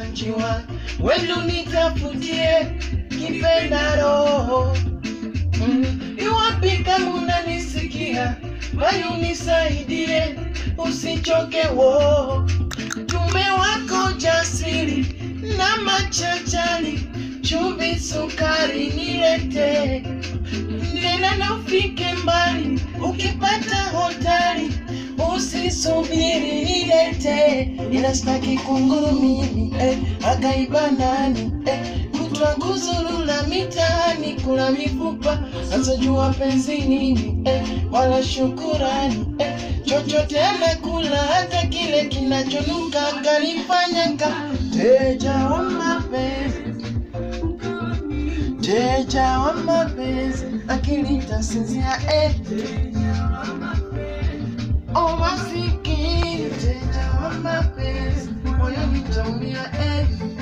njiwa wenu nitafutie kipenda roho Mm, iwapi kama unanisikia bali unisaidie usichoke wo tume wako jasiri na machachari chumvi sukari nilete nena na ufike mbali ukipata hotari usisubiri nilete ila staki kunguru mimi eh, akaiba nani eh, kutwa kuzurula mitaani kula mifupa asojua penzi nini eh, wala shukurani eh, chochote amekula hata kile kinachonuka kalifanya ka teja wa mapenzi teja wa mapenzi akili tasinzia eh. Oh, masikini teja wa mapenzi moyo nitaumia eh.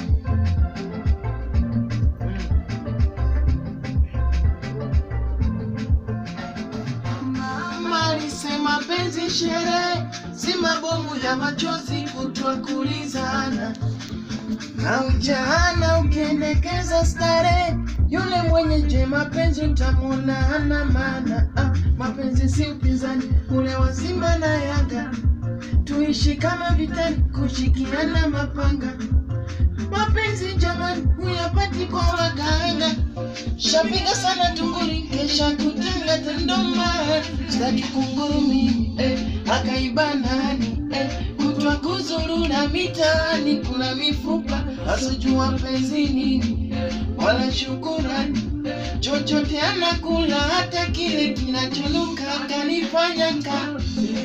Mama alisema penzi sherehe si mabomu ya machozi kutwa kulizana na ujana ukiendekeza starehe, yule mwenye je mapenzi utamwona hana maana. Ah, mapenzi si upinzani ule wa Simba na Yanga, tuishi kama vitani, kushikiana mapanga. Mapenzi jamani, huyapati kwa waganga. Shapiga sana tunguri, kesha kutenga tendoma, sitaki kunguru mimi eh, akaiba nani eh, kutwa kuzurura mitaani, kuna mifupa asijua penzi nini eh, wala shukurani chochote anakula, hata kile kinachonuka kanifanya ka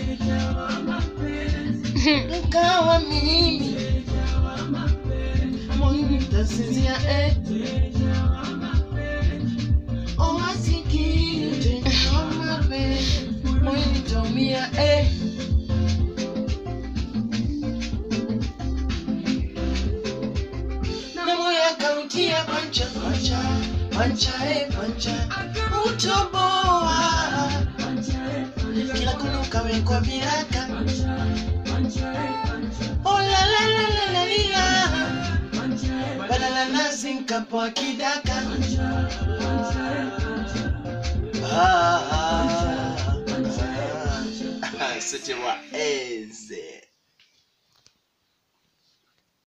nkawa mimi moyo nitasinzia eh. Oh, masikini tena wa mapenzi, moyo nitaumia eh. na moyo akautia pancha pancha pancha eh pancha utoboa kila kona ukawekwa viraka oh la la la la la lila badala nazi nkapoa kidaka Ah, ah, ah. C'était moi, Eze.